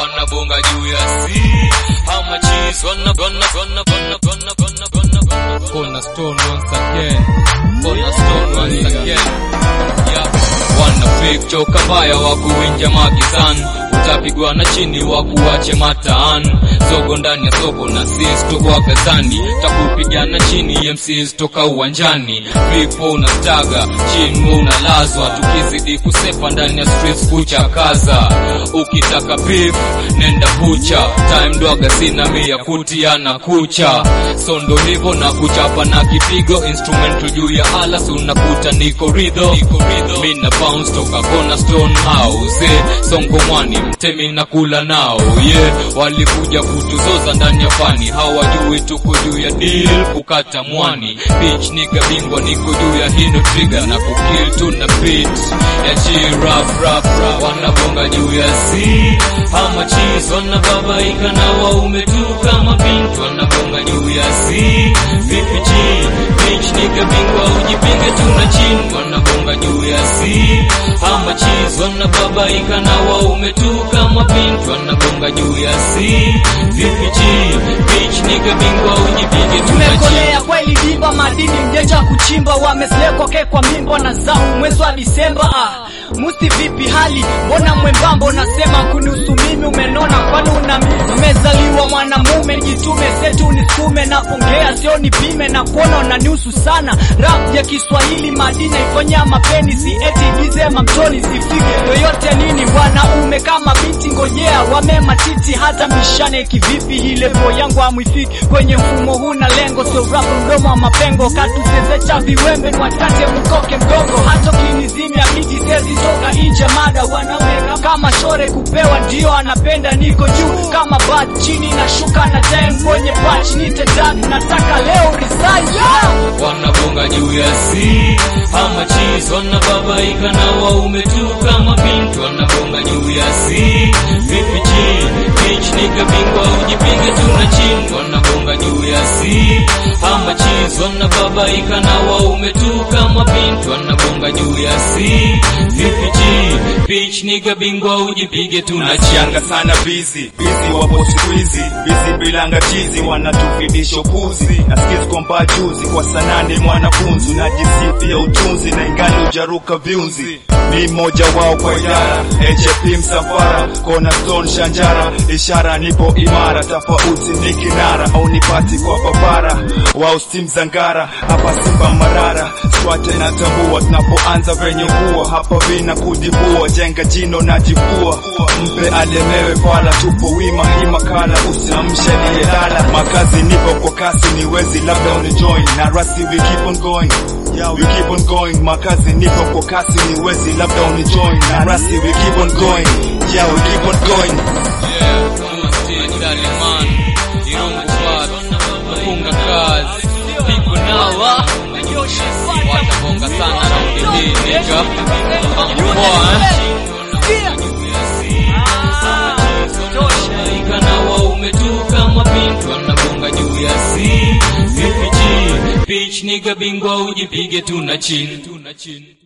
wanabonga juu ya si ama cheese wana wana wana wana wana wana wana wana Cornerstone once again. Cornerstone once again. Yeah. Wana fake choka mbaya wa kuinja magizani, utapigwa na chini wa kuache mataan. Zogo ndani ya soko na sis tuko gazani, takupigana chini MCs toka uwanjani. Vipo unastaga chini unalazwa, tukizidi kusepa ndani ya streets kuchakaza. Ukitaka beef nenda bucha, time dwaga sina mia kutia na kucha. Sondo livo na kuchapa na kipigo, instrumental juu ya alas unakuta niko ridho. Mina bounce toka Cornerstone House, eh, songo mwani mtemi na kula nao yeah. Walikuja kutuzoza ndani ya fani, hawajui tuko juu ya deal kukata mwani. Bitch nigga bingwa niko juu ya hino trigger na kukill tuna beat ya chi rap rap rap, wanabonga juu ya si ama cheese, wanababaika na waume tu kama binti, wanabonga juu ya si vipi chi bitch nigga bingwa ujipinge tuna chini, wanabonga juu ya si ama cheese, wanababaika na waume tu kama binti, wanabonga juu ya si vipi chi bitch nigga bingwa ujipinge tuna chini tumekolea kweli diva madini mjeja kuchimba wameslekwa kekwa mimbo na zau mwezi wa disemba ah. musti vipi hali mbona mwembambo nasema kunihusu mimi umenona kwani una umezaliwa mwanamume jitume setu nisukume na pongea sio nipime na kuona unanihusu sana rap ya kiswahili madini ifanya mapeni si eti dize mamtoni sifike yoyote nini wanaume kama binti ngojea wamema titi hata mishane kivipi ile po yangu amwifiki kwenye mfumo huu na lengo sio rap mdomo wa mapengo katusezecha viwembe niwatate mkoke mgongo hata ukinizimia miji sezi toka nje mada wanaume kama shore kupewa ndio anapenda niko juu kama bat chini na shuka na time kwenye patch nitedak nataka leo resign yeah! wanabonga juu ya si ama cheese, wanababaika na waume tu kama binti, wanabonga juu ya si vipi chi bitch nigga bingwa ujipige tu na chini, wanabonga juu ya si ama cheese, wanababaika na waume tu kama binti, wanabonga juu ya si vipi chi bitch nigga bingwa ujipige tu na chini. Nachianga sana bizi bizi wapo siku hizi bizi bilanga chizi wanatufidisha upuzi na skills kwamba juzi kwa sanane mwanafunzi najisifia utunzi na ingali ujaruka viunzi ni mmoja wao kwa idara HFP msafara Cornerstone Shanjara ishara nipo imara tofauti ni kinara au nipati kwa papara wao steam zangara hapa Simba Marara swate na tambua tunapoanza venye kuwa hapa vina kujibua jenga jino na jibua mpe alemewe fala tupo wima hii makala usiamshe niyelala makazi nipo kwa kasi niwezi labda unijoin na rasi we keep on going Yeah, we keep on going makazi nipo kwa kasi niwezi labda unijoin na rasi we keep on going yeah we keep on going Yeah, Musti, Daliman, Irungu Bad, Funga Kazi, Piko Nawa, watabonga sana raundi hii nigga. Poa, eh? Wanabonga na waume tu kama binti, wanabonga juu ya si vipi chi bitch nigga bingwa ujipige tu na chini